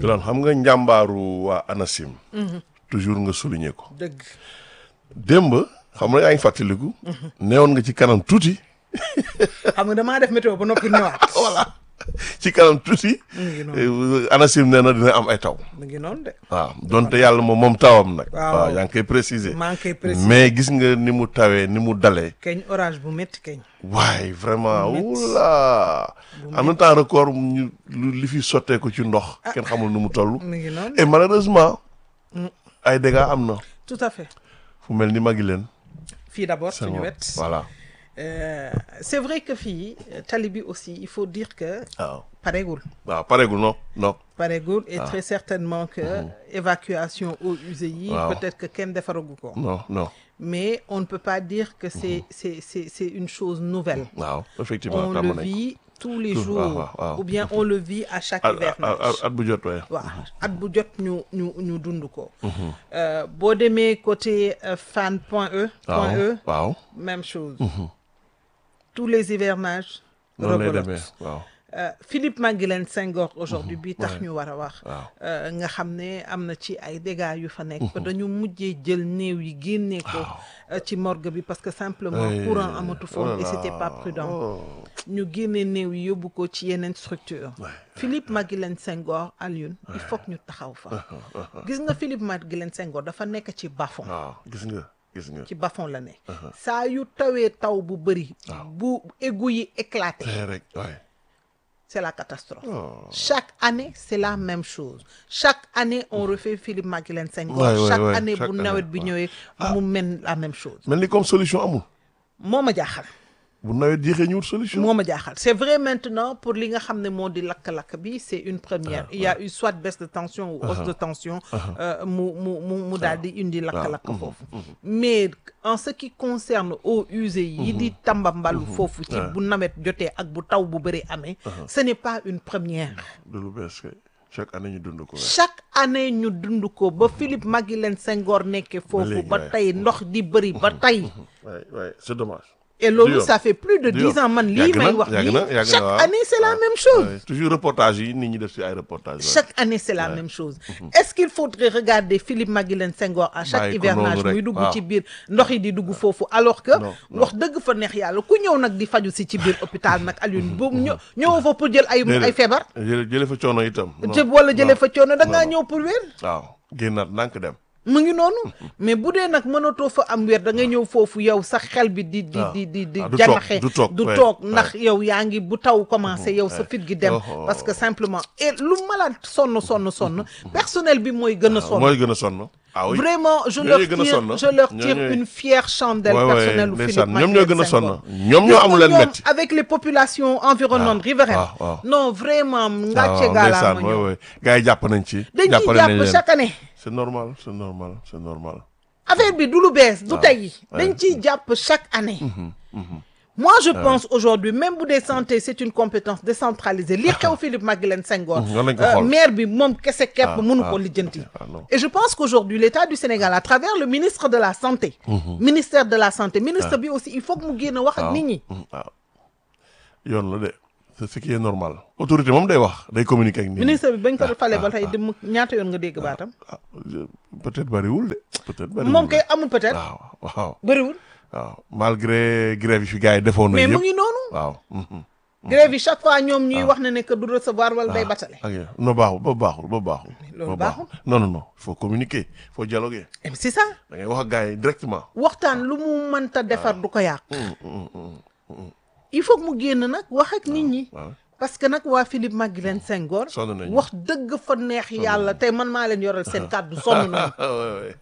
Yolande xam nga njàmbaaru waa ANACIM. toujours nga souligner ko. dëgg démb xam nga yaa ngi fàttaliku. neewoon nga ci kanam tuuti. xam nga damaa def météo ba noppi ñëwaat voilà ci kanam tuuti. mu ngi noonu eh, ANACIM nee na dina am ay taw. mu ngi noonu de waaw donte yàlla moom moom tawam nag. Waaw. waaw yaa ngi koy préciser. maa ngi koy préciser mais gis nga ni mu tawee ni mu dalee. keñ orage bu métti keñ waaye vraiment Bu métti. oula en même temps record ñu lu- li fi sotteeku ci ndox. kenn xamul nu mu toll. mu ngi noonu et malheureusement. ay dégâts am na. tout à fait fu mel ni magi leen. fii d'abord c'est suñu bon. wet voilà Euh, c'est vrai que fii tali bi aussi il faut dire que waaw. pareegul waaw pareegul non non. pareegul et très certainement que évacuation eaux usées yi Waaw. peut-être que kenn defaragu ko non non mais on ne peut pas dire que c'est c'est c'est c'est une chose nouvelle waaw effectivement on tàmm le nañ ko. vit tous les Tout- jours waaw, waaw, waaw. ou bien on le vit à chaque at at hivernage at bu jot waaye. waaw at bu jot ñu ñu ñu dund ko Euh, boo demee côté euh, Fann point E point E waaw waaw. même chose tous les hivernages noonu lay rebelote. demee waaw. Euh, Philippe Maguilène Senghor aujourd'hui bi tax ñu war a wax waaw. euh, nga xam ne am na ci ay dégâts yu fa nekk ba dañu mujjee jël néew yi génnee ko euh, ci morgue bi parce que simplement Ay, courant amatu oh foon là et c'était là. pas prudent Oh. ñu génnee néew yi yóbbu ko ci yeneen structure Philippe Maguilène Senghor Alioune il faut que ñu taxaw fa gis nga Philippe Maguilène Senghor dafa nekk ci bas-fond waaw gis nga gis nga. ci bas-fond la ne saa yu tawee taw bu bëri bu égout yi éclaté tey rek waaye. c'est la catastrophe Oh. chaque année c'est la même chose chaque année on refait Philippe Maguilène Senghor Ouais, ouais, chaque ouais, année chaque bu année, nawet bi ouais. ñëwee mu mel la même chose mel ni comme solution amul. moo ma jaaxal bu nawet jeexee ñu wut solution. moo ma jaaxal c'est vrai maintenant pour li nga xam ne moo di lakk-lakk bi c'est une première il y a eu soit baisse de tension ou hausse de tension euh, mu mu mu mu daal di indi lakk-lakk foofu mais en ce qui concerne eaux usées yi di tambambalu foofu ci bu nawet jotee ak bu taw bu bëri amee ce n'est pas une première de lu bees kay chaque année ñu dund ko. chaque année ñu dund ko ba Philippe Maguilène Senghor nekkee foofu léegi, ba ouais. tey ndox di bëri ba tey waay waay c'est dommage. et loolu Du yoon. ça fait plus de Du dix yoon. ans man lii Yàgg may na, wax yàgg na, yàgg nii na, chaque waaw. année c'est la même chose Ouais, toujours reportage yi nit ñi def ci ay reportage ouais. chaque année c'est la même chose est-ce qu'il faudrait regarder Philippe Maguilène Senghor à chaque Bàyyi ko hivernage noonu rek, muy dugg waaw. ci biir ndox yi di dugg foofu alors que Non, non. wax dëgg fa neex yàlla ku ñëw nag di faju si ci biir hôpital nag Alioune boobu ñëw ñëwoo fa pour jël ay Déedéet. ay feebar jële jële fa coono itam. non, jë wala jëlee non. fa coono da ngaa non. ñëw pour wér waaw génnaat ndànk dem. mu ngi noonu mais bu dee nag mënatoo fa am wér da ngay ñëw foofu yow sa xel bi di di waaw. di di di Ah, du janaxe toog, du toog, du ouais, toog ouais. ndax yow yaa ngi bu taw commencé yow sa ouais. fit gi dem Oh. parce que simplement et lu malade sonn sonn sonn personnel bi mooy gën a sonn mooy gën a sonn. ah oui vraiment je Ñooñu leur gën a tire sonn. je leur Ñooñu- tire une fière chandelle Ouais, ouais, personnelle u ndeysaan, Philippe ñoom ñoo gën a Maguilène sonn. Senghor. ñoom ñoo amul leen ñoom métti. avec les populations environnantes riveraines waaw, waaw. non vraiment ngàcce waaw gaalaama ndeysaan, ouais, ñoom ouais. gars yi jàpp nañ ci. dañ ciy jàppale nañ jàpp leen. chaque année c'est normal c'est normal c'est normal. affaire bi du lu bees du waaw, tey ouais. dañ ciy jàpp chaque année moi je pense aujourd'hui même bu dee santé c'est une compétence décentralisée li xew Philippe Maguilène Senghor Mhm, war nañ ko euh, xool. maire bi moom kese képp Ah, mënu ah, ko lijjanti ah, non. et je pense qu'aujourd'hui l'État du Sénégal à travers le ministre de la santé ministère de la santé ministre bi aussi il faut que mu génn wax ak waaw nit ñi mm, waaw yoon la de c'est ce qui est normal. autorité moom day wax day communiquer ak nit ñi. ministre bi bañ ko Ah, falee ba ah, tey ah. dem ñaata yoon nga dégg baatam ah je- peut-être bariwul de. peut-être bariwul moom de. kay amul peut-être waaw waaw bëriwul waaw malgré grève yi fi gars yi defoon na mais mu yëpp. ngi noonu waaw. mhm. grève yi chaque fois ñoom ñuy wax ne ne que du recevoir wala day batale ok non baaxul ba baaxul ba baaxul. loolu ba baaxul. non non non il faut communiquer il faut dialoguer Eh, c'est ça da ngay wax ak gars yi directement. waxtaan lu mu mënta defar du ko yàq Mm, mm, mm. il faut que mu génn nag wax ak nit ñi waaw parce que nag waa Philippe Maguilène Senghor sonn nañu. wax dëgg fa neex yàlla tey man maa leen yoral seen kàddu sonn nañu Ouais, ouais.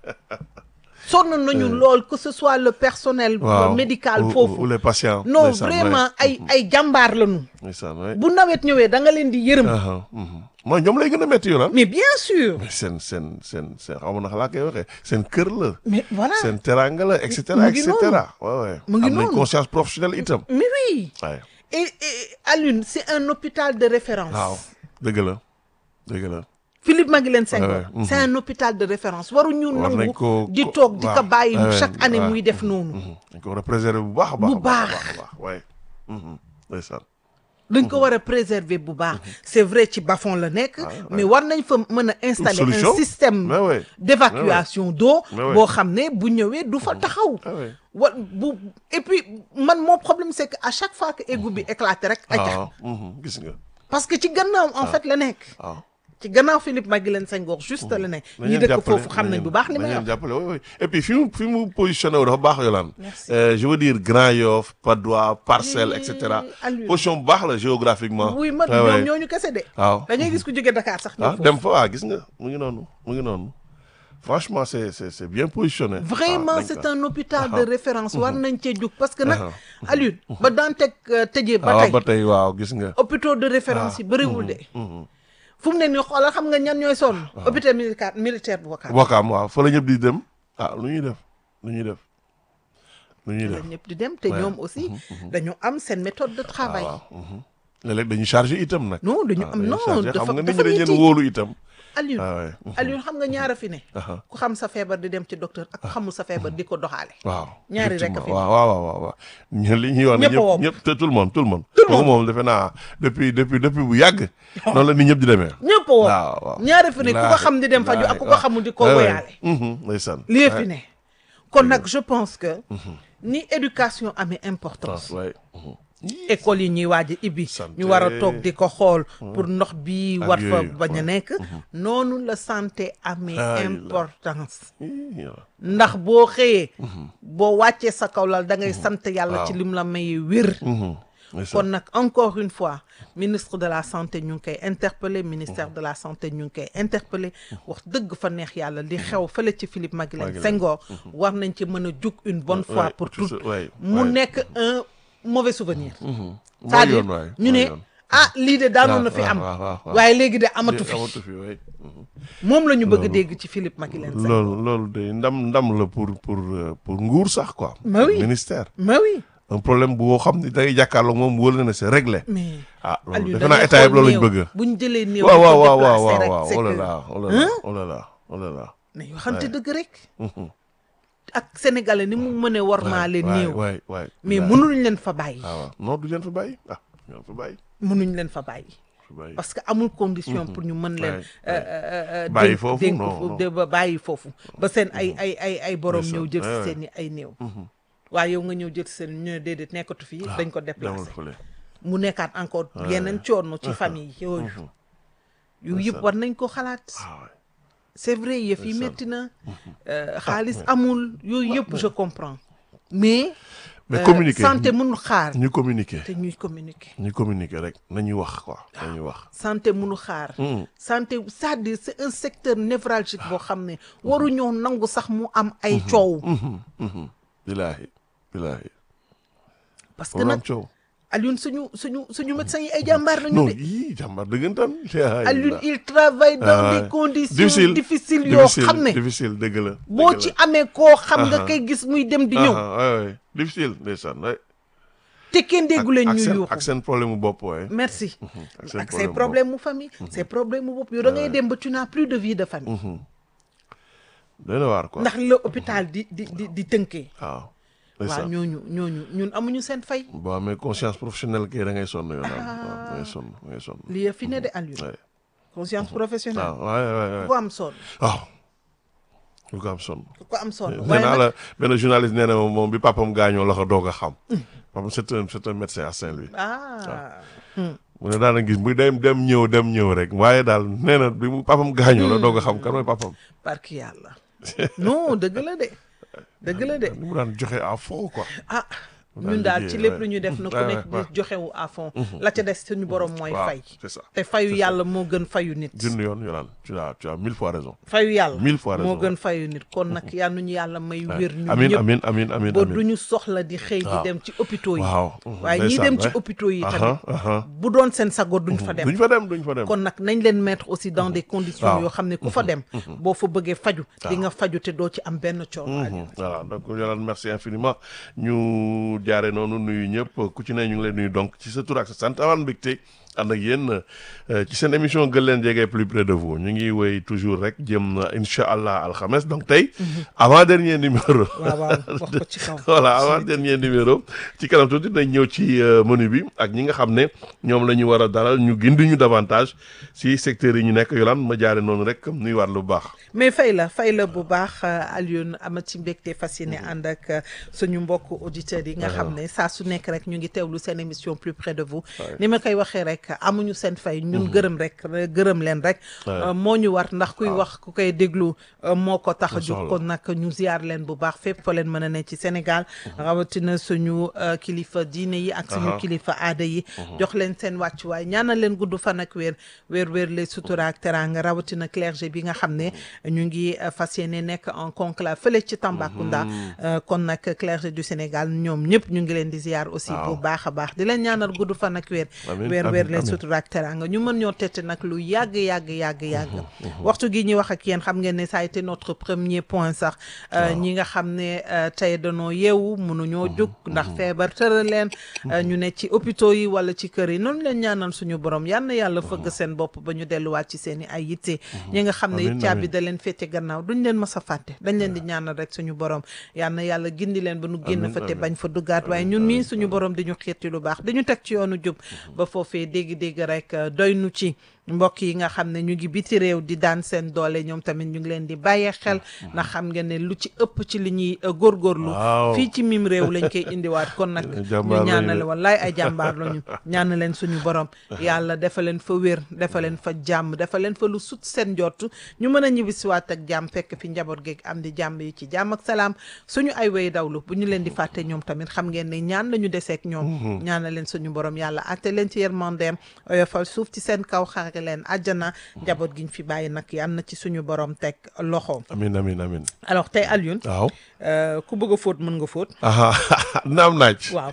sonn nañu lool que ce soit le personnel waaw médical ou- ou- foofu ou les patients. non ndeysaan, vraiment ouais. ay ay jàmbaar lañu ndeysaan ouais. bu nawet ñëwee da nga leen di yërëm Aha, mhm. mooy ñoom lay gën a métti yoon mais bien sûr mais seen seen seen seen xaw ma naka laa koy waxee seen kër la. mais voilà seen teranga la et cetera Mu et ngi cetera. waaw waaw Mu ngi am nañ noonu. conscience professionnelle itam. mais oui waaye et, et Alioune c'est un hôpital de référence waaw dëgg la dëgg la. Philippe Maguilène Senghor Ouais, ouais, c'est un hôpital de référence waruñu War nañ nangu ko- di ko- toog di ko waaw. bàyyi Ouais, chaque ouais, année ouais. muy def noonu Mhm. dañ ko war a préserver bu baax a baax. Bu a baax baax. a baax waaye. ndeysaan dañ ko war a préserver bu baax c'est vrai ci bas-fond la nekk mais war nañ fa mën a installer un solution. système Mais ouais. d'évacuation d'eau Mais ouais. boo xam ne bu ñëwee du fa taxaw Ah ouais. wa bu et puis man mon problème c'est que à chaque fois que égout bi éclaté rek aca waaw mhm, gis nga parce que ci gannaaw en fait la nekk waaw ci gannaaw Philippe Maguilène Senghor juste la nekk ñi dëkk foofu xam nañ bu baax li may nañ wax jàppale oui oui et puis fi mu fi mu positionné wu dafa baax Yolande Merci. Euh, je veux dire Grand Yoff Patte d'Oie Parcelles et cetera Aliou. position bu baax la géographiquement oui ma Ouais, ñoom ouais. ñooñu kese de waaw da ngay gis ku jóge Dakar sax ñëw ah foofu dem fa waa gis nga mu ngi noonu mu ngi noonu franchement c'est c'est c'est bien positionné vraiment Ah, dañ c'est ko- un hôpital de référence war nañ cee jóg parce que nag Ah. Aliou ba Dantec euh, tëjee ba waaw tey ba tey waaw gis nga hôpitaux de référence yi bëriwul de fu mu ne nii xoolal xam nga ñan ñooy sonn hôpital militaire militaire bu Wakam Wakaam waaw fa la ñëpp di dem ah lu ñuy def lu ñuy def lu ñuy la def ñëpp di dem te ñoom aussi dañu am seen méthode de travail waaw mhm. léeg-léeg dañuy chargé itam nag non dañu waaw am dañuy non chargé. dafa xam nga nit ñi dafa dañ leen métti wóolu itam Aliou ah ouais. Aliou xam nga ñaara fi ne Aha. ku xam sa feebar di dem ci docteur ak ku xamul sa feebar di ko doxaale waaw Ñaari rek a effectivement. fi. waaw waaw waaw waaw waaw ñu li ñuy wax ne Ñëpp a wopp. ñëpp ñëpp te tout le monde tout le monde Tout le kooku moom defe naa depuis depuis depuis bu yàgg noonu la nit ñëpp di demee ñëpp a woo waaw waaw ñaari fi ne ku ko xam di dem faju ak ku ko xamul di ko woyaale ndeysaan lii fi ne kon nag je pense que ni éducation amee importance waay école yi ñuy waaj a ibbi Santé. ñu war a toog di ko xool pour ndox bi Ak war fa yooyu, bañ a ouais. nekk noonu la santé amee Ah, importance ndax boo xëyee boo wàccee sa kaw lal da ngay sant yàlla ci Waaw. lim la mayee wér kon nag encore une fois ministre de la santé ñu ngi koy interpellé ministère de la santé ñu ngi koy interpellé wax dëgg fa neex yàlla li xew fële ci Philippe Maguilène Maguilène. Senghor war nañ ci mën a jug une bonne fois Ouais, pour tout ça, toutes ouais, mu ouais. nekk un mauvais souvenir mooy c'est-à-dire yoon waay ñu mooy ne yoon. ah lii de daanoon na fi waaw, am waaw, waaw, waaw. waaye léegi de amatu fi amatu fi waay moom la ñu bëgg a dégg ci Philippe Maguilène Senghor loolu loolu de ndam ndam la pour pour euh, pour nguur sax quoi Mais oui. ministère mais oui un problème bu boo xam ne da ngay jàkkaarloo moom wóor na ne c'est réglé mais ah loolu Aliou defe da naa ngay état yëpp xool loolu lañ néew. bëgg bu ñu jëlee néew waaw di waaw ko waaw waaw déplacer waaw rek, waaw c'est oh là que- là oh là là oh là là oh là là mais waxante Ouais. dëgg rek ak sénégalais ni mu mënee wormaale waay néew waay waay mais waay. mënuñ leen fa bàyyi ah waaw non du leen fa bàyyi ah du leen fa bàyyi mënuñ leen fa bàyyi fa bàyyi parce que amul condition pour ñu mën leen Ouais, euh, euh, euh, Bàyyi dénk- foofu, dénk non, fu- non. de ba bàyyi foofu ba seen ay ay ay ay borom Ndeysaan, ñëw jël ouais, si ouais. seen i ay néew waaye yow nga ñëw jël si seen ñu ne déedéet nekkatu fii dañ ko demal déplacé fële mu nekkaat encore yeneen coono ci famille yooyu yu yëpp war nañ ko xalaat ah waay c'est vrai yëf yi Ndeysaan. métti na euh, xaalis amul yooyu yëpp je comprends mais mais euh, communiquer santé mënul xaar ñu communiquer te ñuy communiquer ñu communiquer rek nañuy wax quoi nañuy wax santé mënu xaar Mm. santé c'est-à-dire c'est un secteur névralgique boo xam ne waruñoo nangu sax mu am ay coow bilaahi bilaahi parce que waru am nag coow Alioune suñu suñu suñu médecins yi ay jàmbaar lañu non de yii jàmbar dëggantaan Alioune il travaille dans Ah, des ouais. conditions difficile difficiles yoo xam ne difficile dëgg la boo dëgg ci la. amee koo xam nga Aha. kay gis muy dem di ñëw Ah, ouais, ouais. difficile ndeysaan ouais. te kenn déggu leen ak ñu seen yuuxu ak seen problème mu bopp waaye merci ak seen ak ses problème problèmes mu famille ses problèmes mu bopp yow da ngay dem ba tu n'as plus de vie de famille dana waar quoi ndax la hôpital di di di di tënkee waaw waaw ndeysaan ñooñu ñooñu ñun amuñu seen fay boo amee conscience professionnelle kay da ngay sonn yow daal waaw da ngay sonn da ngay sonn li fi ne de Alioune ouais. conscience professionnelle waaw waay waay waay ku ko am sonn waaw lu ko am sonn ku ko am sonn nee waaye naa nag la benn journaliste nee na moom moom bi papam gaañoo la ko doog a xam papam c'est un c'est un médecin à Saint-Louis ah mu ne daana gis muy dem dem ñëw dem ñëw rek waaye daal nee na bi mu papam gaañoo la doog a xam kan mooy papam barki yàlla non dëgg la de dëgg la de ni mu daan joxe à fond quoi ah daal ñun daal liggéey, ci lépp ouais. lu ñu def na ku Ouais, nekk ouais, di joxewu à fond la ca des suñu borom mooy waaw fay c'est ça te fayu yàlla moo gën fayu nit junni yoon yolaan tu as tu as mille fois raison fayu yàlla Mille fois moo raison. gën fayu nit kon nag yal nañu yàlla may wér ñu amin ñëpp amin amin amin ba amin du ñu soxla di xëy di Waaw. dem ci hôpitaux yi waaw waaye ñi dem ci hôpital hôpitaux yi aha tamit aha bu doon seen sago duñ fa dem duñ fa dem duñ fa dem kon nag nañ leen mettre aussi dans des conditions Waaw. yoo xam ne ku fa dem boo fa bëggee faju di nga faju te doo ci am benn coono Mhm. voilà donc Yolande merci infiniment ñu jaare noonu nuyu ñëpp ku ci ne ñu ngi lay nuyu donc ci sa tur ak sa sant amaan mbégte ànd ak yéen ci seen émission gën leen jege plus près de vous ñu ngi woy toujours rek jëm na incha allah alxames donc tey avant dernier numéro. waaw waaw wax ko ci kaw. voilà avant dernier numéro ci kanam tuuti nañ ñëw ci menu bi ak ñi nga xam ne ñoom la ñu war a dalal ñu gindi ñu davantage si secteurs yi ñu nekk yolaan ma jaare noonu rek nuy war lu baax. mais fay la fay la bu baax Alioune amati mbégte fas yéene ànd ak suñu mbokk auditeurs yi nga xam ne saa su nekk rek ñu ngi teewlu seen émission plus près de vous ni ma koy waxee rek amuñu seen fay ñun gërëm rek gërëm leen rek moo ñu war ndax kuy wax ku koy déglu moo ko tax a jóg kon nag ñu ziar leen bu baax fépp fa leen mën a ne ci Sénégal rawatina suñu kilifa diine yi ak suñu kilifa aada yi jox leen seen wàccuwaay ñaanal leen gudd fan ak wér wér wér les sutura ak teranga rawatina clergé bi nga xam ne ñu ngi fas yéene nekk en conclave fële ci Tambacounda kon nag clergé du Sénégal ñoom ñëpp ñu ngi leen di ziar aussi bu baax a baax di leen ñaanal gudd fan ak wér wér wér leen sutura ak teranga ñu mën ñoo tette nag lu yàgg yàgg yàgg yàgg waxtu gi ñuy wax ak yéen xam ngeen ne ça a été notre premier point sax ñi nga xam ne tey danoo yeewu mënuñoo jóg ndax feebar tëral leen ñu ne ci hôpitaux yi wala ci kër yi noonu leen ñaanal suñu borom yal na yàlla fëgg seen bopp ba ñu delluwaat ci seen i ay yitte ñi nga xam ne it caabi da leen féete gannaaw duñ leen mës a fàtte dañ leen di ñaanal rek suñu borom yal na yàlla gindi leen ba nu génn fa te bañ fa duggaat waaye ñun mii suñu borom di ñu xiirti lu baax di ñu teg ci yoonu jub ba foofee dégg-dégg rek doy nu ci mbokk yi nga xam ne ñu ngi biti réew di daan seen doole ñoom tamit ñu ngi leen di bàyyee xel ndax xam ngeen ne lu ci ëpp ci li ñuy góorgóorlu fii ci mim réew lañ koy indiwaat kon nag ñu ñaanale wallaay ay jàmbaar lañu ñaan leen suñu borom yàlla dafa leen fa wér dafa leen fa jàmm dafa leen fa lu sut seen njott ñu mën a ñibbisiwaat ak jàmm fekk fi njaboot geeg am di jàmm yi ci jàmm ak salaam suñu ay way dawlu bu ñu leen di fàtte ñoom tamit xam ngeen ne ñaan lañu deseek ñoom ñaana leen suñu borom yàlla atte leen ci yërmandeem oyofal suuf ci seen kaw xare leen àjjana njaboot giñ fi bàyyi nag yal na ci suñu borom teg loxo. amiin amiin amiin. alors tey Alioune. waaw. ku bëgg a fóot mën nga fóot. naam naaj. waaw.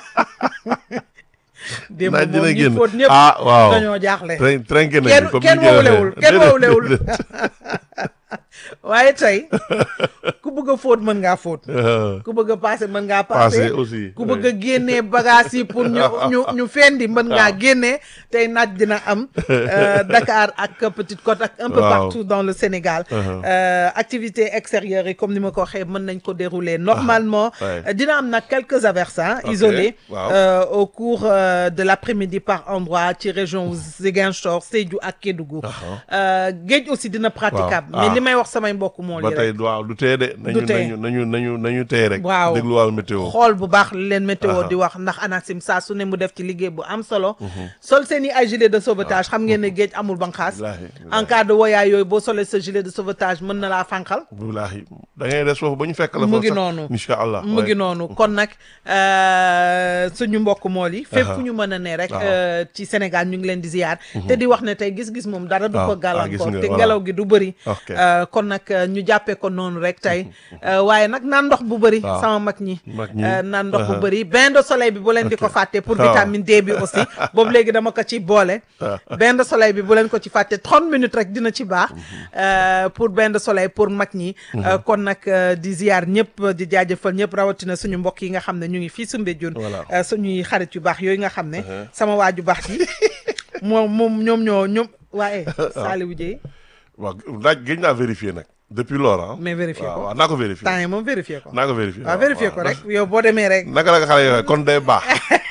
démb moom ñi fóot ñëpp ah waaw dañoo jaaxle. trinqué nañu kenn kenn woowulewul kenn woowulewul waaye tey ku bëgg a fóot mën ngaa fóot. ku bëgg a paase mën ngaa paase. aussi ku bëgg a génnee bagages yi pour ñu ñu ñu fendi mën ngaa génnee tey naaj dina am Dakar ak Petite Côte ak un peu partout dans le Sénégal. activité extérieure yi comme ni ma ko waxee mën nañ ko dérouler normalement. dina am nag quelques averses isolés. au cours de l'après-midi par endroit ci région Ziguinchor Sédhiou ak Kédougou. géej aussi dina praticable. mais li may wax samay mbokk moo li ba tey waaw du tee de. du tee nañu nañu nañu nañu tey rek. waaw déglu wàllu météo. xool bu baax leen météo di wax ndax ANACIM saa su ne mu def ci liggéey bu am solo. sol seen i ay gilet de sauvetage xam ngeen ne géej amul banqaas. en cas de woyaay yooyu boo solee sa gilet de sauvetage mën na laa fànqal. wallaahi da ngay des foofu ba ñu fekk la. mu ngi noonu incha allah mu ngi noonu kon nag suñu mbokk mool yi. fépp fu ñu mën a ne rek. ci Sénégal ñu ngi leen di ziar. te di wax ne tey gis-gis moom dara du ko gàllankoor te ngelaw gi du bëri. kon nag ñu jàppee ko noonu rek tey waaye nag naan ndox bu bëri sama mag ñi naan ndox bu bëri bain de soleil bi bu leen di ko fàtte pour vitamine D bi aussi boobu léegi dama ko ci boole bain de soleil bi bu leen ko ci fàtte trente minutes rek dina ci baax pour bain de soleil pour mag ñi kon nag di ziar ñëpp di jaajëfal ñëpp rawatina suñu mbokk yi nga xam ne ñu ngi fii Soumbédioune suñuy xarit yu baax yooyu nga xam ne sama waaju baax yi moom moom ñoom ñoo ñoom waaye Saliou Dieye waaw laaj gëj naa vérifier nag depuis lors mais vérifier ko waaw naa ko vérifier temps yi moom vérifier ko naa ko vérifier waaw vérifier ko rek yow boo demee rek naka la nga xale yooyu kon day baax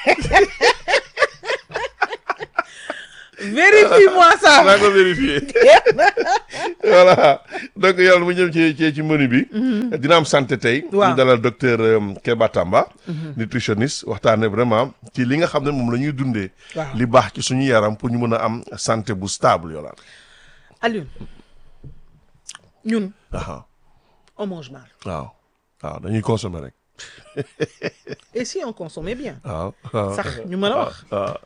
vérifie moi ça naa ko vérifier voilà donc yàlla mu ñëw ci ci ci menu bi dina am santé tey ñu dalal docteur Keba Tamba nutritionniste waxtaane vraiment ci li nga xam ne moom la ñuy dundee li baax ci suñu yaram pour ñu mën a am santé bu stable yoolaan Alioune ñun waaw on mange mal waaw waaw dañuy consommer rek et si on consommait bien waaw waaw sax ñu mën a wax waaw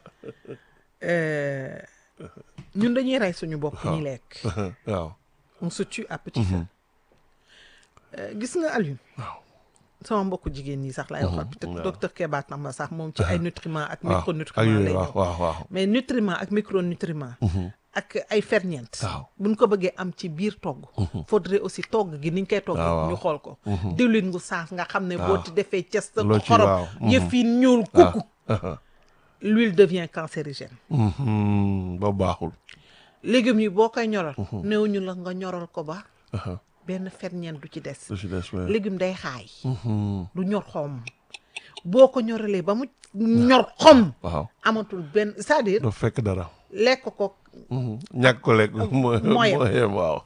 ñun dañuy rey suñu bopp ñuy lekk waaw on se tue à petit feu gis nga Alioune waaw sama mbokku jigéen ñi sax laay waxal peut-être docteur Keba Tamba sax moom ci ay nutriments ak waaw ak micronutriments yooyu lay waaw ñëw waaw waaw mais nutriments ak micronutriments ak ay ferñeent waaw buñ ko bëggee am ci biir togg faudrait aussi togg gi niñ koy togg waaw, waaw. ñu xool ko diwlin gu saaf nga xam ne boo waaw. ci defee ces Loo ci xorom waaw. yëf yi ñuul kukku l'huile devient cancérigène Mhm, ba baaxul. légumes yi boo koy ñoral néew ñu la nga ñoral ko ba Aha, benn ferñeent du ci des lu ci des waaye. légume day xaay Mhm, du ñor xom boo ko ñoralee ba mu ñor xom waaw amatul benn c'est-à-dire doo fekk dara. lekk ko Mhm, ñàkk ko lekk. mooy moyen. mooy waaw.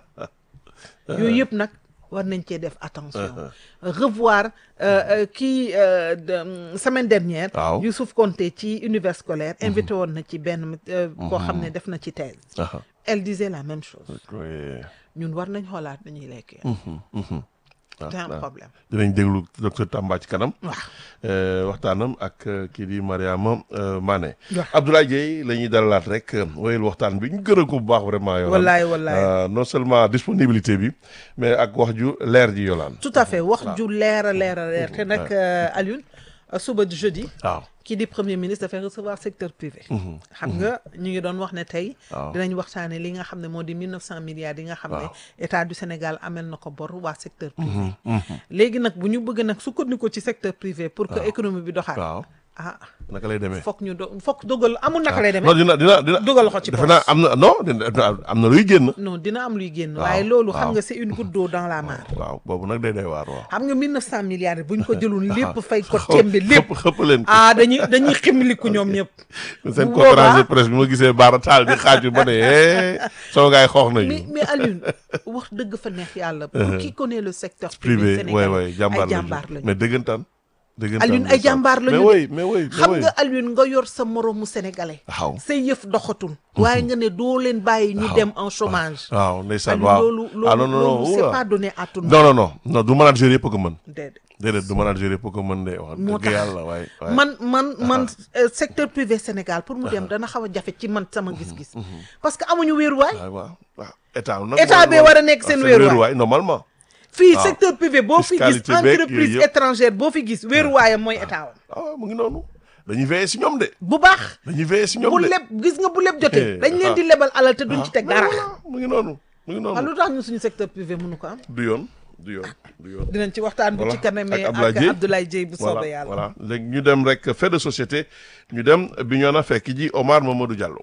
yooyu yëpp nag war nañ cee def attention revoir euh, euh, kii euh, de, semaine dernière Waaw. Youssouf Konté ci univers scolaire invité woon na ci benn euh, koo xam ne def na ci thèse Aha, elle disait la même chose oui. ñun war nañ xoolaat nu ñuy lekkee Mhm, mhm. Ah, c'est un ah. problème dinañ déglu docteur Tamba ci kanam. waaw Euh, waxtaanam ak euh, kii di Mariama euh, Mané. Waaw. Abdoulaye Dieye la ñuy dalalaat rek euh, wéyal waxtaan bi ñu gërëm ko bu baax vraiment. Yolande. wallaay wallaay Euh, non seulement disponibilité bi mais ak wax ju leer ji Yolande. tout à fait wax ju leer a leer a leer te nag euh, Alioune euh, suba di jeudi waaw. kii di premier ministre dafay recevoir secteur privé xam nga ñu ngi doon wax ne tey Waaw. dinañ waxtaane li nga xam ne moo di mille neuf cent milliards yi nga xam ne Waaw. état du Sénégal amel na ko bor waa secteur privé léegi nag bu ñu bëgg nag sukkandiku ci secteur privé pour que économie bi doxaat waaw ah naka lay demee. foog ñu do foog dogal amul naka lay non demee dina dina dina. dugal loxo ci defe poche. naa am na non dina am na luy génn. non dina am luy génn Waaw, waaye loolu xam waaw. nga c'est une goutte d'eau dans la mare waaw boobu nag day day waar waaw. xam nga mille neuf cent milliards yi bu ñu ko jëloon lépp fay ko xëpp- tembe lépp xëpp xëpp leen ko. ah dañuy dañuy ximliku ñoom ñëpp seen bu conférence de boobaa- presse bi ma gisee Baara Taal di xaaju ba ne eh sama gars yi xoox nañu. mais mais Alioune wax dëgg fa neex yàlla. pour qui connaît le secteur privé privé sénégalais waay waay jàmbaar ay jàmbaar lañu lañu. mais dëggantaan. dëggantaan Alioune ay ndeysaan. jàmbaar lañu mais de. oui mais oui mais xam oui. nga Alioune nga yor sa moromu sénégalais. waaw say yëf doxatul. waaye nga ne doo leen bàyyi ñu waaw. dem en chômage. waaw ndeysaan Alioune waaw loolu ah loolu non non non loolu c'est oula. pas donné à tout le monde. non non non non du manager yëpp a ko mën déedéet. déedéet du manager yëpp a ko mën de wax moo dëgg tax yàlla waay waay man man man euh, secteur privé Sénégal pour mu dem dana xaw a jafe ci man sama gis-gis. parce que amuñu wéeruwaay. waaw waaw waaw état nag État bee war a nekk seen wéeruwaay. normalement fii waaw. secteur privé boo fi gis Fiscalité beeg yooyu entreprise yëpp. étrangère boo fi gis wéeruwaayam mooy état wam ah mu ngi noonu dañuy veiller si ñoom de bu baax. dañuy veiller si ñoom bu de leb gis nga bu leb jotee Eh, dañ leen ah. di lebal alal te duñ ci teg mais dara voilà, mu ngi noonu mu ngi waaw noonu lu tax ñu suñu secteur privé mënu ko am du yoon du yoon du yoon dinañ ci waxtaan bu Voilà, ci kanamee ak Abdoulaye ak Dieye. Abdoulaye Dieye bu voilà soobee yàlla voilà léegi ñu dem rek fait de société ñu dem bi ñoo na fekk ji Omar Mamadou Diallo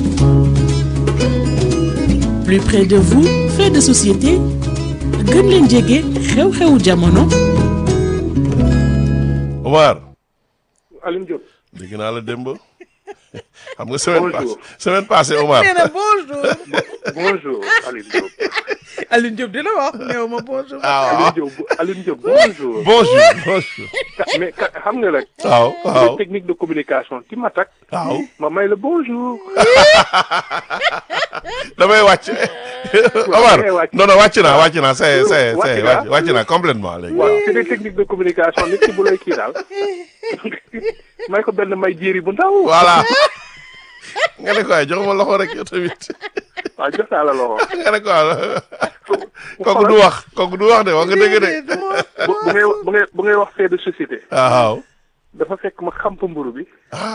plus près de vous fait de société gën leen jege xew-xewu jamono Omar Alioune Diop dégg naa la démb xam nga semaine Bonjour. passée semaine passée Omar nee na bonjour bonjour Alioune Diop Alioune Diop dina wax néew ma bonjour ah waaw Alioune Diop Alioune Diop bonjour bonjour bonjour Ka- mais ka- xam nga rek waaw waaw technique de communication ti ma tak waaw ma may la bonjour damay wàcc Omar damay wàcc. non non wàcc naa wàcc naa c'est c'est Wàcc c'est nga? wàcc wàcc naa complètement léegi waaw c'est des techniques de communication nit ki bu lay kii daal may ko benn may jéeri bu ndaw voilà nga ne ko ay jox ma loxo rek yow tamit waaw jox naa la loxo nga ne ko ah kooku du wax kooku du wax de wax nga dëgg de bu bu ngay bu ngay bu ngay wax fait de société waaw dafa fekk ma xamp mburu bi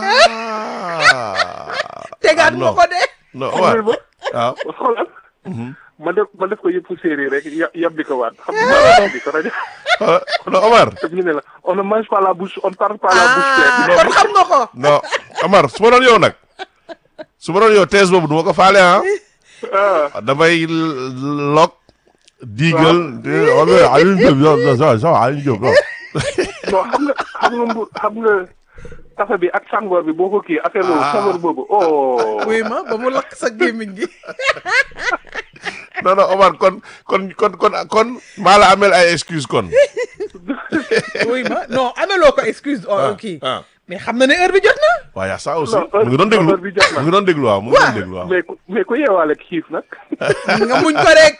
ah tegaat ah, ma non. ko de non Omar ba waaw xoolal ma def ma def ko yëpp séeréer rek ya yabbi ko waat xam nga yabbi ko rajo ah, non Omar daf ñu ne la on ne mange pas la bouche on parle pas la bouche ah pleine kon xam nga ko non Omar su ma doon yow nag su ma doon yow thèse boobu du ma ko faale ah ah damay l- lok diigal Alioune Diop yow ça ça Alioune Diop yow non xam nga xam nga mbur xam nga café bi ak sangoor bi boo ko kii affaire boobu Ah. sangoor boobu oh wuy ma ba mu lakk sa gémmiñ gi non non Omar kon kon kon kon kon maa la amel ay excuse kon wuy ma non ameloo ko excuse ah o kii ah mais xam na ne heure bi jot na waaw yaa ça aussi Non, mu ngi doon déglu heure bi jot na. mu ngi doon déglu waaw mu ngi doon déglu waaw mais ku mais ku yeewaale ak xiif nag nga muñ ko rek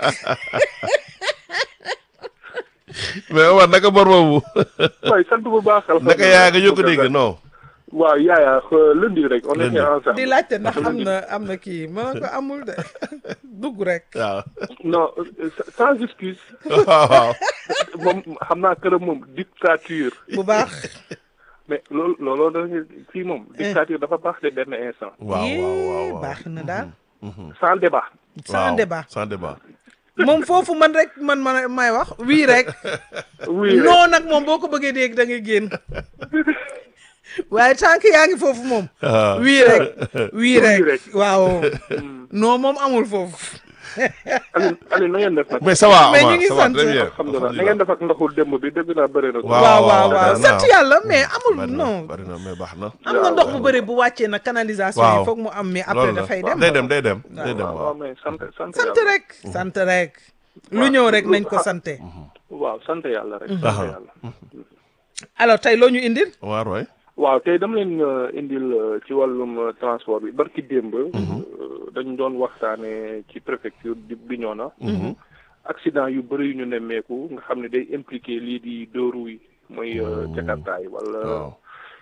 mais Omar naka bor boobu waaye sant bu baax naka yaa nga yokk dégg non waaw yaaya euh, lundi rek on Lundi. était ensemble di laajte ndax am na am na kii ma ne ko amul de dugg rek waaw non euh, sans excuse waaw waaw moom xam naa këram moom dictature bu baax mais loolu looloo dañu fii moom dictature dafa baax de benn instant waaw waaw waaw waaw baax na daal sans débat sans Waaw, débat sans débat moom foofu man rek man man may wax wii rek oui rek non nag moom boo ko bëggee dégg da ngay génn waaye tant que yaa ngi foofu moom. Ah. wii rek wii rek rek. waaw. non moom amul foofu. Aliou Aliou na ngeen def nag. mais ça va Mais ñu Omar ngi ça va sant. très bien alhamdulilah na ngeen def ak ndoxul démb bi dégg naa bëri na. Waaw, waaw waaw waaw bari na. sant yàlla mais amul bari na non. bari na mais baax na am na ndox bu bëri bu wàccee na canalisation Waaw. yi foog mu am mais après loolu la dafay dem. day dem day dem day dem waaw waaw waaw mais sant sant sant yàlla. rek sant rek. lu ñëw rek nañ ko sante waaw sant yàlla rek. sant yàlla. alors tey loo ñu indil. Omar waay waaw tey dama leen euh, indil euh, ci wàllum euh, transport bi barki démb. euh, dañ doon waxtaane ci préfecture di Bignona. accident yu bëri yu ñu nemmeeku nga xam ne day impliqué lii di deux roues yi mooy euh, jakarta yi wala waaw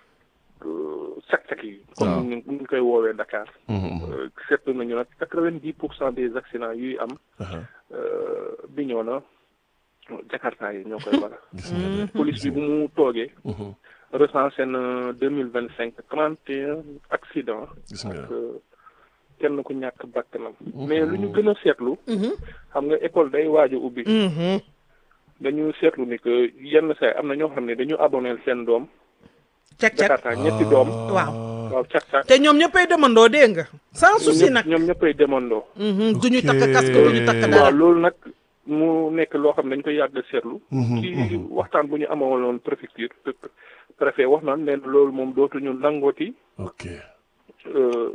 euh, sak-sak yi. comme Waaw. ni ñu ni ñu koy woowee Dakar. Mhm. Euh, seetlu nañu nag quatre-vingt-dix pour cent des accidents yuy am. Aha. euh, Bignona jakarta yi ñoo koy waral. gis nga de. police bi bu mu toogee. Mhm. recensé na deux mille vingt cinq trente et un accidents gis nga ak kenn ku ñàkk bakkanam mais lu ñu gën a seetlu xam nga école day waaj a ubbi dañu seetlu ni que yenn saa am na ñoo xam ne dañu aboneel seen doom cek cek jakarta ñetti doom waaw. waaw cak cak te ñoom ñëppay demandoo dégg nga. sans souci nag. ñoom ñëppay demandoo du ñu takk casque du ñu takk waaw dara. loolu nag mu nekk loo xam ne dañ koy yàgg a seetlu ci waxtaan bu ñu amaloon préfecture préfet wax naan leen loolu moom dootuñu nangooti ok euh,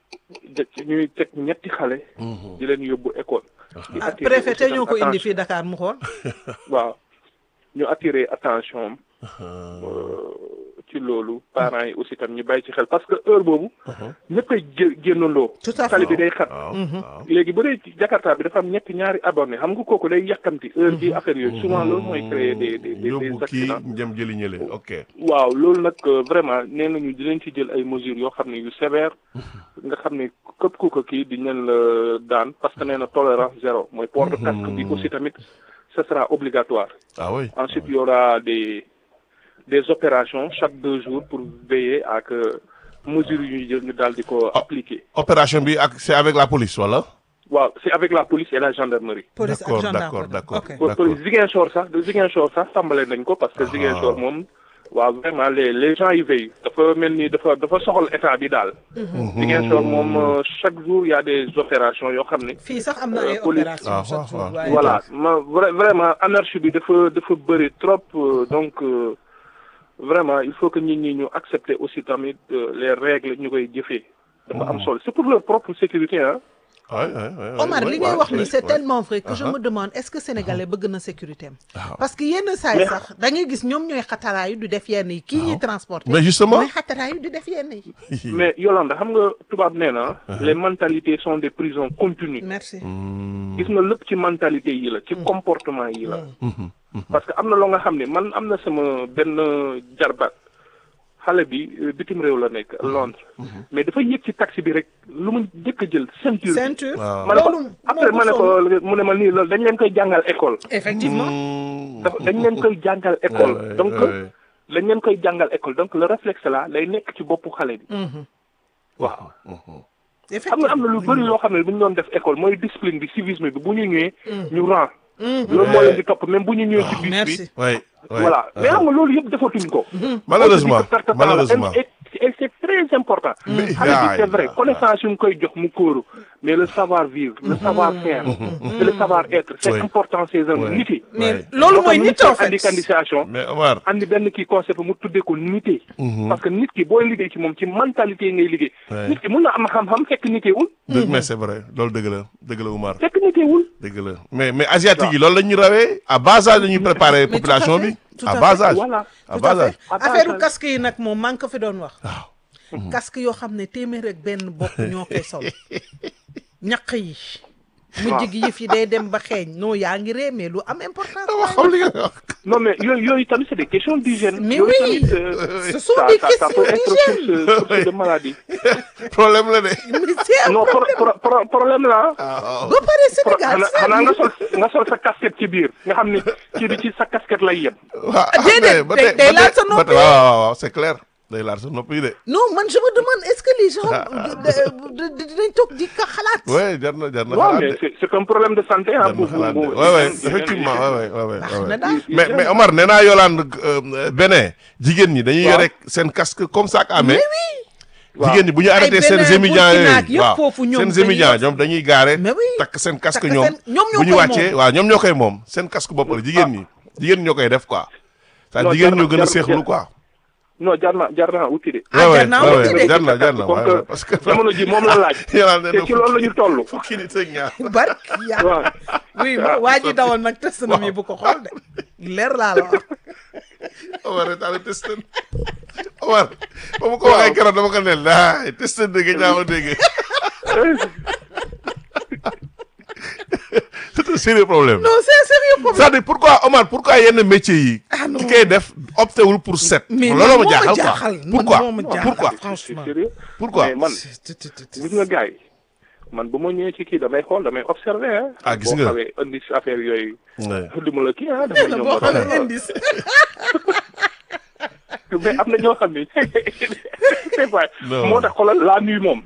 de- ñuy teg ñetti xale. di leen yóbbu école. di ah attirer préfet aussi te ñoo ko tam indi attention- fii Dakar mu xool. waaw ñu attirer attention am euh, ci loolu parents yi aussi tam ñu bàyyi ci xel parce que heure boobu. ñëppay gé- génnandoo. Tout à fait. tali bi day xat. waaw waaw léegi bu dee ci Jakarta bi dafa am ñetti ñaari abonné xam nga kooku day yàkkamti heure bi affaire yooyu souvent loolu mooy créer des des des yóbbu des kii accidents. jëm jëli ñële ok waaw loolu nag euh, vraiment nee nañu dinañ ci jël ay mesures yoo xam ne yu sévère nga xam ne képp ku ko kii di leen la daan parce que nee na tolérance zéro mooy port de casque bi aussi tamit ce sera obligatoire ah oui ensuite il y aura des des opérations chaque deux jours pour veiller à que mesures yu ñu jël ñu daal di ko appliquer opération bi ak c'est avec la police wala waaw c'est avec la police et la gendarmerie police ak d'accord gendarme d'accord d'accord ok. pour d'accord pour Ziguinchor sax de Ziguinchor sax tàmbale nañ ko parce que Ziguinchor moom waaw vraiment les les gens y veillent dafa mel ni dafa dafa soxal état bi daal. Ziguinchor moom euh, chaque jour y a des opérations yoo xam ne. fii sax am na ay Euh, police. opération Ah, chaque ah, jour ah. waaye voilà ma vra- vraiment anarchie bi dafa dafa bëri trop euh, donc euh, vraiment il faut que nit ñi ñu accepter aussi tamit euh, les règles ñu koy jëfee. dafa am solo c'est pour leur propre sécurité ah. Ouais, ouais, ouais, ouais, Omar ouais, li ngay ouais, wax ouais, ni c'est ouais. tellement vrai que je Uh-huh. me demande est-ce que sénégalais bëgg na sécurité am Waaw. parce que yenn saa yi Mais- sax da ngay gis ñoom ñooy xataraayu di def yenn yi kii ñuy transporter mais justement mooy xataraayu di def yenn yi mais Yolanda xam nga tubaab nee na. les mentalités sont des prisons continues. merci gis nga lépp ci mentalité yi la ci comportement yi la parce que am na loo nga xam ne man am na sama benn jarbaat xale bi euh, bitim réew la nekk Londres mais dafa yëg ci taxi bi rek lu mu njëkk a jël ceinture bi. ceinture Waaw. ma ne ko loolu après moo ma ne ko ko mu ne ma nii loolu dañ leen koy jàngal école effectivement dafa dañ leen koy jàngal école Ouais, donc ouais. dañ leen koy jàngal école donc le réflexe là lay nekk ci boppu xale bi waaw xam nga am na lu bëri loo xam ne bu ñu doon def école mooy discipline bi civisme bi bu ñu ñëwee ñu rang loolu moo leen di topp même bu ñu ñëwee ci bus bi merci Ouais, ouais. voilà mais xam nga loolu yëpp defatuñ ko Malheureusement, Parce que perte de temps la. malheureusement. Et- et c'est très important Mais- xale bi c'est Aïe. vrai connaissance yu ngi koy jox mu kóoru mais le savoir vivre le savoir faire et le savoir être c'est Oui. important ces hommes Ouais. nit yi mais Ouais. loolu mooy nit en fait andi candidatation mais Omar andi benn kii concept mu tuddee ko nité parce que nit ki booy liggéey ci moom ci mentalité ngay liggéey Ouais. nit ki mun na am xam-xam fekk nitéewul dëgg mais c'est vrai loolu dëgg la dëgg la Omar fekk nitéewul dëgg la mais mais asiatique yi loolu la ñuy rawee à bas âge la ñuy préparer Mais tout population à fait, bi tout à à bas fait. âge Voilà. à tout bas à âge fait Attention. affaire casque yi nag moom maa ngi ko fi doon wax waaw casque yoo xam ne téeméer ak benn bopp ñoo koy sol ñaq yi mujj gi yëf yi day dem ba xeeñ non yaa ngi ree mais lu am importance dama xam li nga wax non mais yooyu yooyu tamit c'est des questions d'hygiène Mais Yooyu oui, tamit, euh, ce sont ça- des ça- ça peut questions être source source de maladie problème la de mais c'est un non pro- problème pro- pro- problème la waaw ba pare Pro- Sénégal xanaa xanaa nga sol nga sol sa casquette ci biir nga xam ni kii bi ci sa casquette lay yem waaw déedéet, mais ba day- tey- day ba laal tey- sa ba noppi. tey- waaw waaw waaw c'est clair day laal sa nopp yi de. non man je me demande est-ce que les gens de- de- dinañ toog di ka xalaat. ouais jar na jar na waaw xalaat mais de. c'est c'est un problème de santé ah. jar na xalaat de ouais ouais effectivement ouais ouais ouais ouais, baax ouais. na daal. mais mais Omar nee naa Yolande euh, Bénin jigéen ñi dañuy Waaw. yore seen casque comme ça que amee. waaw. jigéen ñi bu ñu arrêté seen Bénin, émidiants Burkina ak yooyu yëpp foofu ñoom seen dañuy émidiants yor- ñoom dañuy gaare Mais oui. takk seen casque Takk ñoom seen- ñoom ñoo bu ñu koy wàccee moom. waaw ñoom ñoo koy moom seen casque bopp la jigéen ñi jigéen ñi ñoo koy def quoi ça Non, jigéen jar na- ñoo gën a jar- seexlu jar- quoi non jar na jar na wuti de. Ah, Ouais, jar naa ouais, wuti ouais, de. jar na jar na Comme ouais, que ouais, parce que jamono ji moom la laaj. Yolande te ci loolu la ñu toll. fukki nit ak ñaar barki yàlla. waaw. oui ma waa ji dawal nag test na mi bu ko xool de. leer laa la wax. Omar retaale testan Omar ba ma ko waxee keroog dama ko ne laay testan dégg ñaa ma dégg c'est un sérieux problème non c'est sérieux problème. c'est-à-dire pourquoi Omar pourquoi yenn métiers yi Ah, non. ki koy def opté wul pour set mais looloo man ma moo jaaxal jaaxal. quoi man pourquoi moo ma jaaxal. pourquoi franchement. c'est sérieux. pourquoi mais man Tut, tut, tut, tut. gis nga gars yi man bu ma ñëwee ci kii damay xool damay observer ah. Ah, gis boo nga. xawee indi si affaire yooyu. Ouais. du ma la kii ah dama la ñëw boo ma xam ne xool. indice. mais am na ñoo xam ne c'est vrai. Non. moo tax xoolal la nuit moom.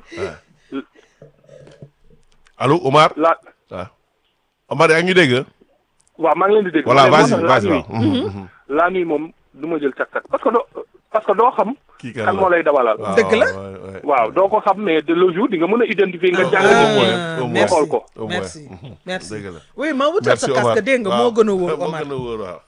allo Omar la waaw Omar yaa ngi dégg waaw maa ngi leen di dégg. voilà mais moo vas-y tax vas-y la waaw nuit la nuit moom du ma jël càq-càq parce que doo parce que doo xam. kii kan kan moo lay dawalal. waaw, Dëgg la. ouais, ouais. waaw doo ko xam mais de le jour di nga mën a identifier nga jàng au nit moins, Ah, au moins. merci xool ko. Au moins. merci merci. dëgg la oui ma wutal sa merci Omar casque dégg nga waaw. moo gën a wóor moo Omar. gën a wóor waaw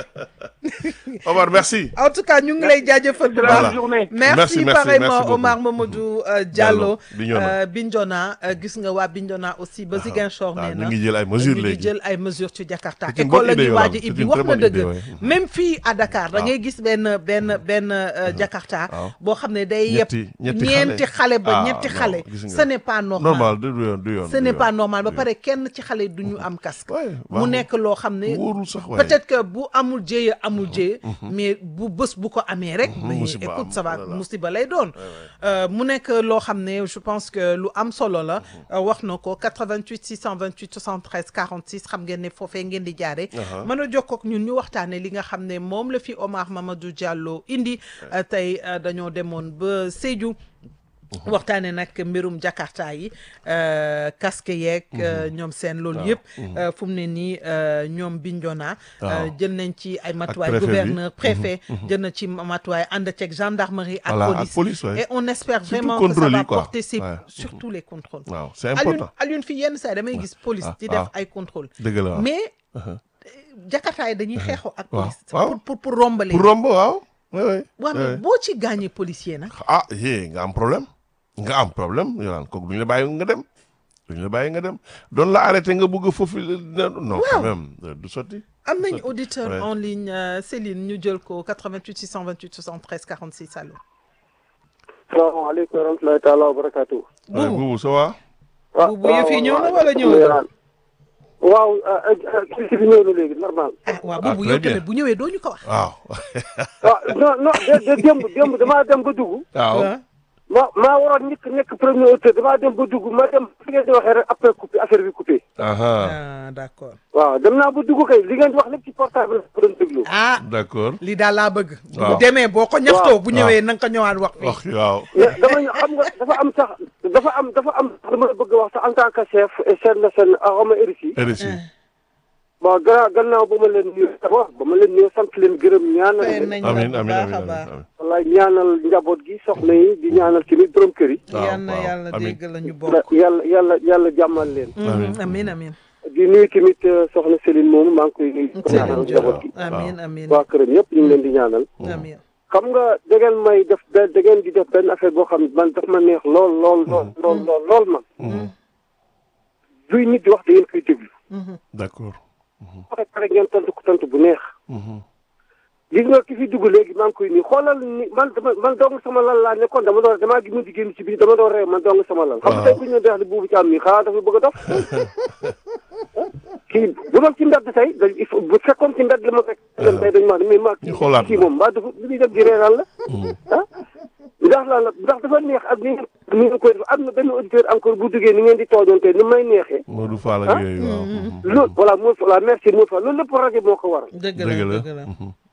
Omar merci en tout cas ñu ngi lay jaajëfal bu Voilà. baax. journée. merci Merci, merci, pareillement merci beaucoup. Omar Mamadou euh, Diallo. Diallo, Bignona. euh, Bignona euh, gis nga waa Bignona aussi ba Ziguinchor waaw nee ñu na ngi jël ay mesures ñu ngi léegi jël ay mesures ci Jakarta C'est une école bonne la idée, ñuy waaj a Yolande. ibbi C'est une wax très na bonne idée, dëgg ouais. même fii à Dakar da waaw. ngay gis benn benn benn euh, Jakarta waaw. boo xam ne day yëpp Ñetti- ñetti ñeenti xale ba Ah, ñetti non, xale gis nga. ce n'est pas normal normal du yoon du yoon ce du n'est yoon. pas normal ba pare kenn ci xale du ñu am casque Ouais, mu baaxul. nekk loo xam ne wóorul sax waaye peut-être que bu amul jéye amul jéye mais bu bés bu ko amee rek mais musiba écoute am, ça va voilà. musiba lay doon Euh, mu nekk loo xam ne je pense que lu am solo la euh, wax na ko 88 628 73 46 xam ngeen ne foofee ngeen di jaare mën a jokkoo ak ñun ñu waxtaane li nga xam ne moom la fi Omar Mamadou Diallo indi euh, tey euh, dañoo demoon ba Sédhiou waxtaane nag mbirum Jakarta yi euh, casque yeeg euh, ñoom seen loolu yëpp euh, fu mu ne nii euh, ñoom Bignona euh, Waaw. jël nañ ci ay matuwaay préfet bi. gouverneur préfet jël na ci matuwaay ànd ceeg gendarmerie ak Voilà, ak police police, ouais. et on espère Surtout vraiment que ça contrôle va yi, quoi. porter ses Ouais. surtout les contrôles waaw c'est Alioune important Alioune fi yenn saa yi damay gis police Ah, di def ah. ay contrôle dëgg la waaw mais Jakarta yi dañuy xeexoo ak Waaw, police waaw. pour pour pour rombale pour romb waaw oui oui waaw mais boo ci gaañee policier nag ah yee nga am problème nga am problème yolaan kooku duñu la bàyyi nga dem duñu la bàyyi nga dem doon la arrêté nga bëgg foofu la- non quand même euh, du sotti am nañ auditeur Ouais. en ligne euh, Céline ñu jël ko 88 628 73 46 allo salaamaaleykum wa rahmatulahi taala wa barakaatu. waaye Buubu buubu ça va waaw Buubu yëf yi ñëw na wala ñëw na? waaw kii bi ñëw na léegi normal. ah waaw Ah, boobu très yow bien. tamit bu ñëwee doo ñu ko wax waaw waaw non non de de démb démb damaa dem ba dugg. waaw ah ma maa waroon njëkk nekk premier auteur damaa dem ba dugg ma dem fi ngeen di waxee rek après coupé affaire bi coupé. aha ah d'accord waaw dem naa ba dugg kay li ngeen di wax lépp ci portable la ko doon déglu. ah d'accord lii daal laa bëgg Waaw. bu demee boo ko ñaxtoo bu Waaw. ñëwee na nga ko ñëwaat wax fii wax waaw mais dama ñu xam nga dafa am sax dafa am dafa am dama la bëgg a wax sax en tant que chef chef de seen aroma RICI. RSI bon gannaaw gannaaw ba ma leen nuyu d'abord ba ma leen nuyu sant leen gërëm ñaanal fay leen. nañ la amin bu amin baax amin a baax amin wallaay ñaanal njaboot gi soxna yi di ñaanal tamit borom kër yi. waaw, yal na waaw, yàlla amin. dégg la ñu bokk yàlla yàlla yàlla jàmmal leen. Amin. Mhm, amin amin di nuyu tamit euh, soxna Céline moomu maa ngi koy nuyu. di ko Céline ñaanal Diop njaboot gi. amin amin waa këram yëpp ñu ngi leen di ñaanal. amin xam nga da ngeen may def da da ngeen di def benn affaire boo xam ne man daf ma neex lool lool lool lool lool lool man. duy nit di wax da ngeen koy déglu. d'accord waxe pare ngeen tontu ko tontu bu neex. gis nga ki fi dugg léegi maa ngi koy nii xoolal ni man dama man dong sama lal laa nekkoon dama doon damaa gis mu di génn ci biir dama doon reew man dong sama lal. xam nga tey bu ñu doon di buubu ci am nii xanaa dafa bëgg a dof. kii bu doon ci mbedd tey da il faut bu fekkoon ci mbedd la ma fekk. dem tey dañu ma wax ne mais ma ñu xoolaat kii moom mbaa dafa li muy dem di reeral la. ah ndax la ndax dafa neex ak ni ngeen ni ngeen koy def am na benn auditeur encore bu duggee ni ngeen di tooñoon tey ni may neexee. Modou Fall ak yooyu waaw loolu voilà moo voilà merci moo fa loolu lépp rajo moo ko waral. dëgg dëgg la la dëgg la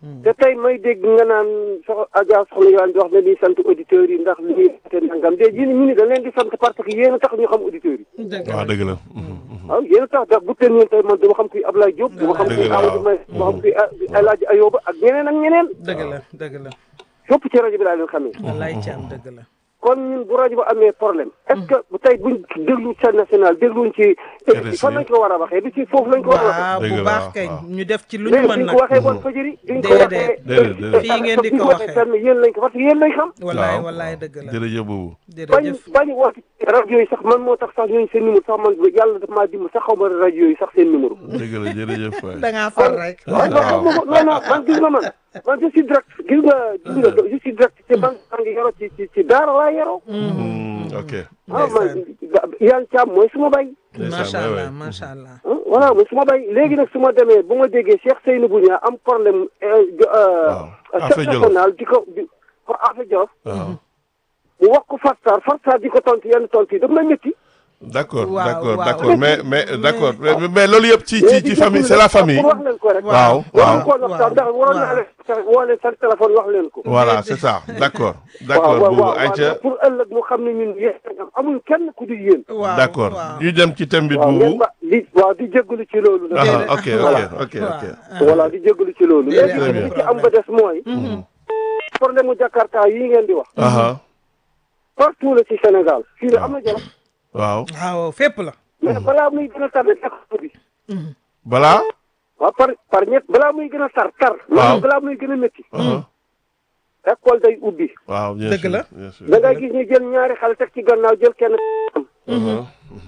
te tey may dégg nga naan sox Adja soxna Yolande di wax ne nii sant auditeurs yi ndax li ñuy te nangam de yéen ñu ni dañ leen di sant parce que yéen a tax ñu xam auditeurs yi dëgg waaw la dëgg la waaw yéen a tax ndax bu teen ñeen tey man dama xam kuy Ablaye Diop dama xam Dëgg kuy la, Amadou May waaw. dama xam kuy El Hadj Ayoba ak ñeneen ak ñeneen dëgg la dëgg la fépp ci rajo bi laa leen xamee wallaay Thiam dëgg la kon ñun bu rajo ba amee problème est-ce que bu tey buñ déglu chaîne nationale dégluñ ci RSI. fan lañ ko war a waxee du ci foofu lañ ko war a waxee waaw Dëgg bu la, baax waaw, kañ waaw. ñu def ci lu ñu léegi mën duñ nag ko waxee bon fajiri duñ ko Déedéet. waxee Déedéet, déedéet. Fii ngeen di duñ ko waxee waxee. fenn yéen lañ ko parce que yéen lañ xam wallaay waaw. wallaay dëgg la jërëjëf boobu bañ jërëjëf bañ woote rajo yi sax man moo tax sax ñooñu seen numéro sax man yàlla daf maa dimbali sax xaw ma rajo yi sax seen numéro dëgg la jërëjëf waay da ngaa far rek waaw non non non non man gis nga man man je suis direct gis nga gis nga je suis direct te man maa ngi yoroo ci ci ci daara laa yoroo Hmm, ok ah man Yann Thiam mooy suma bay ndeysaan, macha waay, allah waay. macha allah ah voilà mooy suma bay léegi nag su ma demee bu ma déggee Cheikh Seynabou Niang am problème Waaw. Affe Jolof. national di ko di pour Affe Jolof waaw mu wax ko Farsar Farsar di ko tontu yenn tontu yi daf may métti d'accord Waaw, d'accord waaw. d'accord mais mais Mais- d'accord mais mais loolu yëpp ci ci ci famille c'est la famille pour wax leen ko rek waaw waruñu waaw ko wax sax ndax waroon naa leen woo leen seen téléphone wax leen ko voilà c'est ça d'accord d'accord waaw boobu waaw Aïcha waaw pour ëllëg mu xam ne ñun yéen am amul kenn ku di yéen waaw d'accord waaw. ñu dem ci thème bi waaw ngeen boobu ba di waaw di jégalu ci loolu nag ah Déedéet. ok ok Voilà. ok ok waaw. voilà di jégalu ci loolu Déedéet, léegi amul li ci am ba des mooy problème mu Jakarta yi ngeen di wax aha partout la ci Sénégal fii la am na jolof waaw waaw fépp la mais balaa muy gën a tar rek école bi balaa waaw par par ñett balaa muy gën a tar tar Waaw. balaa muy gën a métti aha école day ubbi waaw bien Dëgg sûr la. bien sûr da ngay gis ñu jël ñaari xale teg ci gannaaw jël kenn aha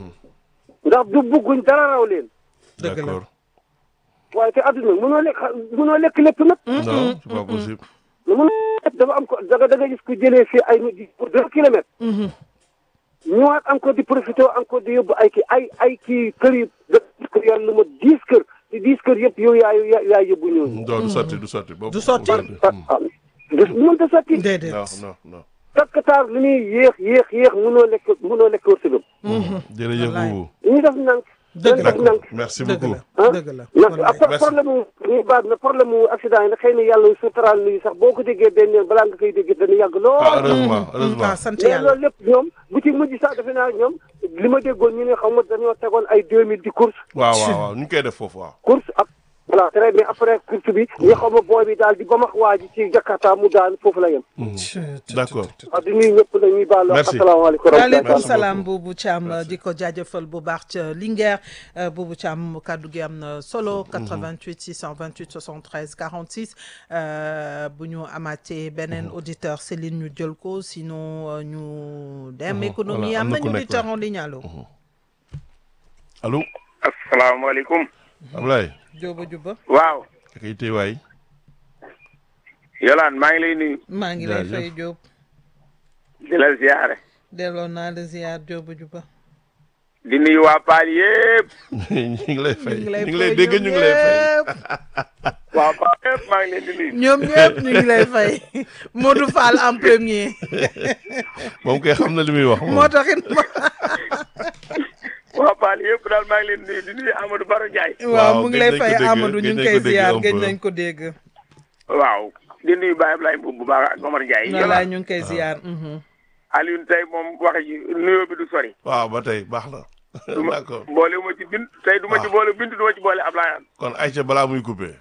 ndax du bugguñ dara raw leen dëgg la d'accord waaye te adduna mënoo lekk mënoo lekk lépp nag non c'est pas possible mënoo lekk dafa am ko da nga da nga gis ku jëlee fii ay nit di pour deux kilomètres ñëwaat encore di profité encore di yóbbu ay kii ay ay kii kër yi da kër yàlla lu ma dix kër te dix kër yëpp yow yaay yaay yóbbu ñooñu non du sotti du sotti boobu Du sotti. ah ah du mënta sotti déedéet non non non takkataar li muy yéex yéex yéex mënoo lekk mënoo lekk wërsëgam jërëjëf Wallaay. boobu li ñuy def nank Dëgg dañ la. def nank merci dëgg beaucoup la ah dëgg la ndax wallaay. après Merci. problème mu ñu baat na problème mu accident yi nag xëy na yàlla suturaal nañu sax boo ko déggee benn yoon balaa nga koy dégg dana yàgg ah lool heureusement heureusement ah sant mais yàlla loolu lépp ñoom bu ci mujj sax defe naa ñoom li ma déggoon ñu ne xam nga dañoo tegoon ay deux mille di course waaw waaw waaw ñu ngi koy def foofu waaw course ak voilà très bien après course bi ñu xam booy bi daal di ba max waa ji ci Jakarta mu daan foofu la yem d'accord waaw di nuyu ñëpp la ñuy baal Merci. asalaamaaleykum waaleykum Merci salaam beaucoup. Boubou Thiam di ko jaajëfal bu baax ca Linguère euh, Boubou Thiam kàddu gi am na solo 88 628 73 46 euh, bu ñu amaatee beneen auditeur Céline ñu jël ko sinon euh, ñu dem économie voilà, am am na nañu ku nekk auditeur là. en ligne allo allo asalaamaaleykum Ablaye Jóoba Juba waaw akay tey waay Yolaan maa ngi lay nuyu maa ngi lay Jaajëf. fay Jóob di la ziare delloo naa la ziar Jóoba Juba di nuyu waa Paal yëpp ñu ngi lay fay ñu ñu ngi ngi lay lay dégg ñu ngi lay fay waa Paal yëpp maa ngi leen di nuyu ñoom ñëpp ñu ngi lay fay Modou Fall en premier moom kay xam na li muy wax moom moo taxit ma waa Paal yëpp daal maa ngi leen di nuyu di nuyu Amadou Baro Ndiaye waaw mu ngi lay gëj nañ ko fay dégg, Amadou ñu gëj ngi nañ koy ko dégg ziar un gëj peu. nañ ko dégg waaw di nuyu Baye Ablaye Mbow bu baax ak Omar Ndiaye walaay Yolaan ñu ngi koy ziar mhm. Alioune tey moom wax ji nuyoo bi du sori waaw ba tey baax na d'accord boole ma ci bint tey du ma ci boole bint du ma ci boole Ablaye An kon Aïcha balaa muy coupé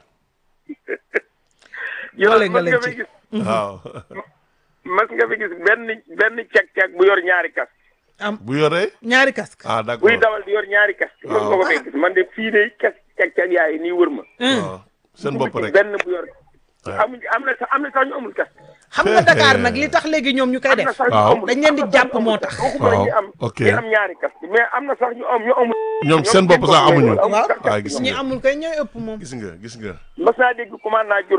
Boole nga mas leen nga fi ci. gis waaw mas nga fi gis benn benn cag-cag bu yor ñaari kas bu yoree ñaari casque ah buy d'accord dawal di yor ñaari kas mos nga ko fay gis man de fii de kas cag-cag yaay nii wër ma waaw seen bopp rek benn bu yor amuñ am na sax am na sax ñu amul kas xam nga Dakar nag li tax léegi ñoom ñu koy am na def sax ñu Waaw. amul dañ leen di jàpp moo tax waxuma la ñuy am ok. ñi am ñaari kas mais am na sax ñu am ñu amul ñoom seen bopp sax amuñu amul Waaw. kas waaw gis ñi nga amul koy ñooy ëpp moom gis nga gis nga mas naa dégg commande naa jur